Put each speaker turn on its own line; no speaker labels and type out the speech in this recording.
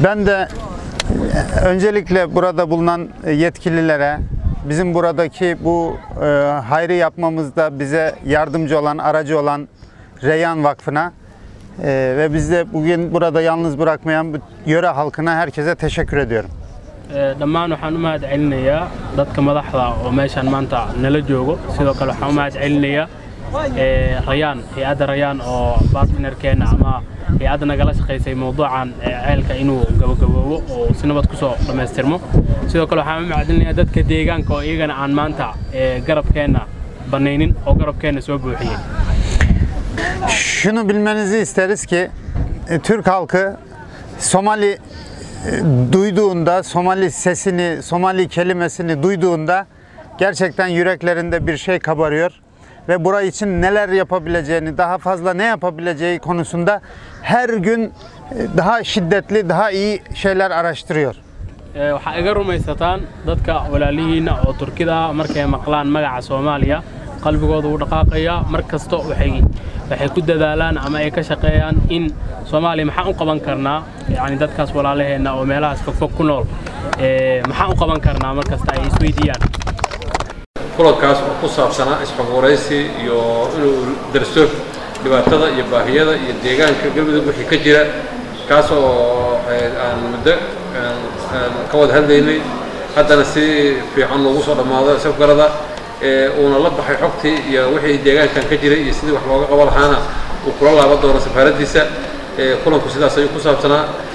Ben de e, öncelikle burada bulunan yetkililere, bizim buradaki bu e, hayrı yapmamızda bize yardımcı olan, aracı olan Reyhan Vakfı'na e, ve bizi bugün burada yalnız bırakmayan bu yöre halkına herkese teşekkür ediyorum.
Ee, dhammaan waxaan u mahad celinayaa dadka madaxda oo meeshaan maanta nala joogo sidoo kale waxaan u mahad celinayaa ee, rayaan hay-adda rayaan oo bartnerkeena ama hay-adda nagala shaqaysay mowduucan ee, ceelka inuu gabagaboobo oo si nabad kusoo dhammaystirmo sidoo kale waxaan u mahad celinayaa dadka deegaanka oo iyagana aan maanta ee, garabkeenna banaynin oo garabkeenna soo buuxiyey
Şunu bilmenizi isteriz ki e, Türk halkı Somali e, duyduğunda, Somali sesini, Somali kelimesini duyduğunda gerçekten yüreklerinde bir şey kabarıyor ve burayı için neler yapabileceğini, daha fazla ne yapabileceği konusunda her gün e, daha şiddetli, daha iyi şeyler araştırıyor.
Ee, waxaa iga rumaysataan dadka walaalihiina oo turkida ah markay maqlaan magaca soomaaliya qalbigooda wuu dhaqaaqaya mar kasta waxay waxay ku dadaalaan ama ay ka shaqeeyaan in soomaaliya maxaan u qaban karnaa yacni dadkaas walaalaheenna oo meelahaas fogfog ku nool ee, maxaan u qaban karnaa mar kasta ay isweydiiyaan
kulankaas oo ku saabsanaa isxogwaraysi iyo inuu darso dhibaatada iyo baahiyada iyo deegaanka galmudug wixii ka jira kaas oo eh, aan muddo aan- aan ka wada hadlaynay haddana si fiican loogu soo dhammaado safgarada eh, uuna la baxay xogtii iyo wixii deegaankan ka jiray iyo sidii wax looga qabo lahaana uu kula laaban doono safaaraddiisa Eh, kulanku sidaas ayuu ku saabsanaa